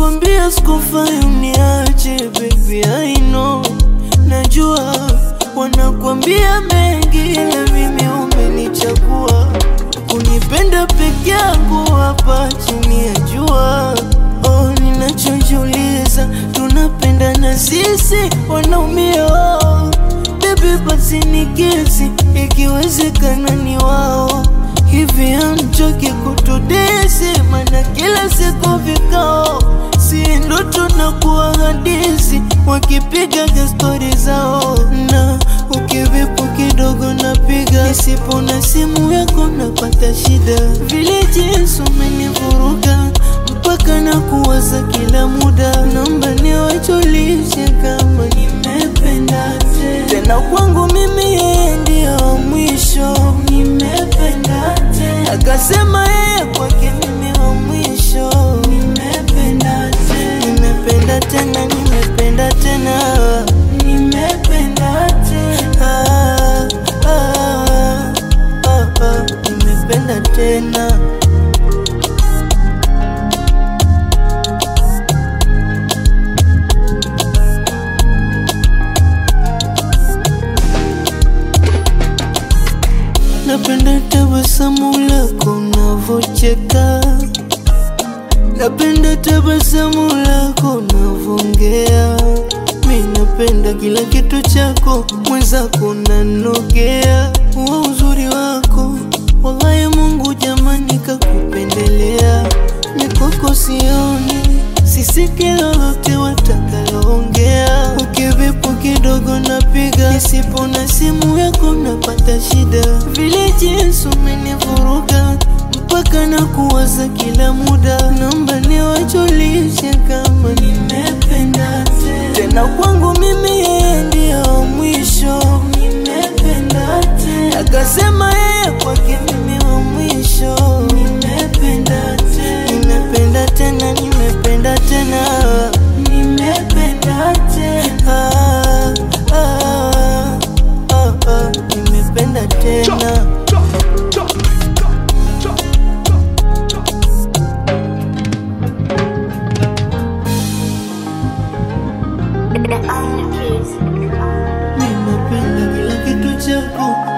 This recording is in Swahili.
Nilikwambia sikufai uniache baby, I know. Najua wanakwambia mengi, ila mimi umenichagua kunipenda peke yangu hapa chini ya jua. Oh, ninachojiuliza tunapendana sisi wanaumia Baby basi nikisi, ikiwezekana ni wao hivi, amchoki kutudesi, mana kila siku vikao, si ndo tunakuwa hadisi, wakipiga stori zao, na ukivipo kidogo napiga, isipo na simu yako napata shida, vile jinsi umenivuruga mpaka na kuwaza kila muda, naomba niwajulishe kama nimependa tena tena, kwangu mimi yeye ndio mwisho, nimependa tena, akasema yeye kwake mimi wa mwisho, nimependa tena, nimependa tena, nimependa tena, nimependa tena, ah, ah, ah, ah, nimependa tena. Napenda tabasamu lako unavocheka, napenda tabasamu lako unavongea. Mi napenda kila kitu chako, mwenzako nanogea wa uzuri wako. Wallahi Mungu jamani, kakupendelea mikoko sioni, sisiki lolote watakaloongea. Ukivipo kidogo napiga, isipo na simu yako napata shida, vile jinsi umenivuruga mpaka na kuwaza kila muda, naomba niwajulishe kama nimependa tena tena, kwangu mimi yeye ndio mwisho, nimependa tena, akasema yeye kwake mimi wa mwisho, nimependa tena, nimependa tena, nimependa tena, nimependa tena, ah, ah, ah, ah, nimependa tena. The Iron Kids. Ninapenda kila kitu chako